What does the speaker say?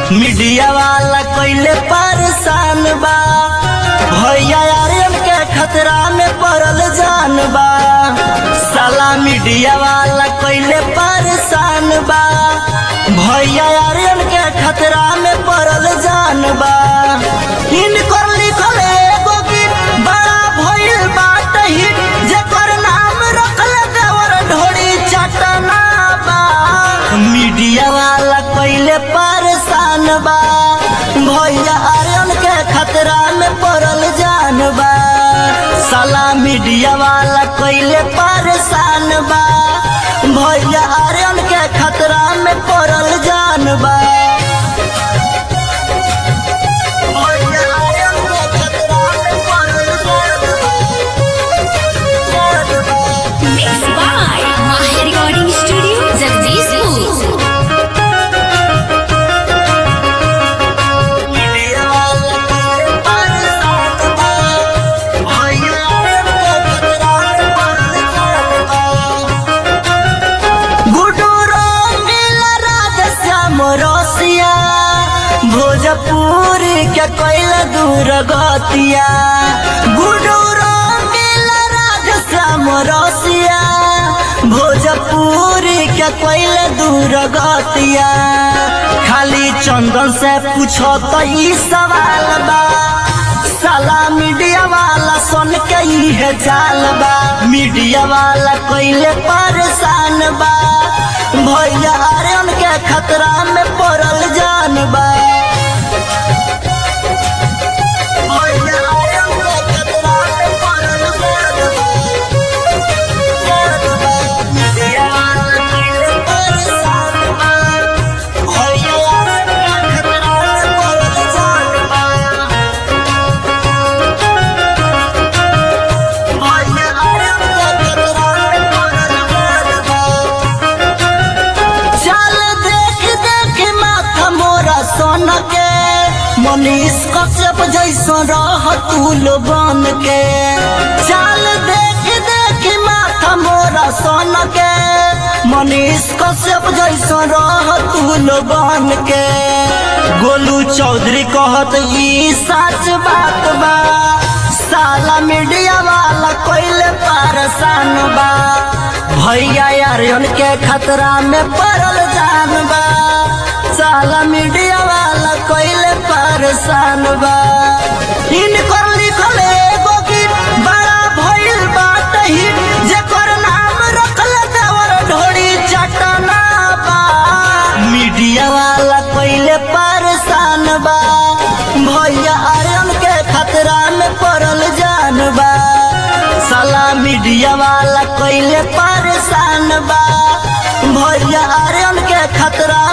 Media वाला कइले परेशान बा भैया आर्यन के खतरा में पड़ल जान बा साला मीडिया वाला कइले परेशान बा भैया आर्यन के खतरा में पड़ल जान बा इनकर लिखल एगो गीत बड़ा भइल बाट हिट जेकर नाम रखल देवर ढोड़ी चटना बा मीडिया वाला कइले परेशान बा भैया आर्यन के खतरा में पड़ल जान बा साला मीडिया वाला कइले परेशान बा भैया आर्यन के खतरा में पड़ल जान बा भैया आर्यन के खतरा में पड़ल जान बा। जान बा। Mixed by Maher Recording Studio, Jagdishpur. Bhojpur के कोयल दूर गतिया गुडू रंगील राधश्याम रसिया भोजपुर के कोयल दूर गतिया खाली चंदन से पूछो तो ई सवाल बा साला मीडिया वाला सुन के इहे चाल बा मीडिया वाला कोइले परेशान बा भैया आर्यन के खतरा में पड़ल जान बा भैया आर्यन के खतरा में पड़ल जान बा। जान बा। मीडिया वाला कोइले परेशान बा। भैया आर्यन के खतरा में पड़ल जान बा। चल देख देख माथा मोरा सोन के मनीष कश्यप जैसा रह तूल बन के चल देख देख माथा मोरा सोन के मनीष कश्यप जैसा रह तूल बन के गोलू चौधरी कहत ई सच बात बा साला मीडिया वाला कोइले परेशान बा भैया आर्यन के खतरा में पड़ल जान बा साला मीडिया वाला कोइले परेशान बा इनकर लिखल एगो गीत बड़ा भइल बात हिट जेकर नाम रखल देवर ढोड़ी चटना बा मीडिया वाला कोइले परेशान बा भैया आर्यन के खतरा में पड़ल जान बा साला मीडिया वाला कोइले परेशान बा भैया आर्यन के खतरा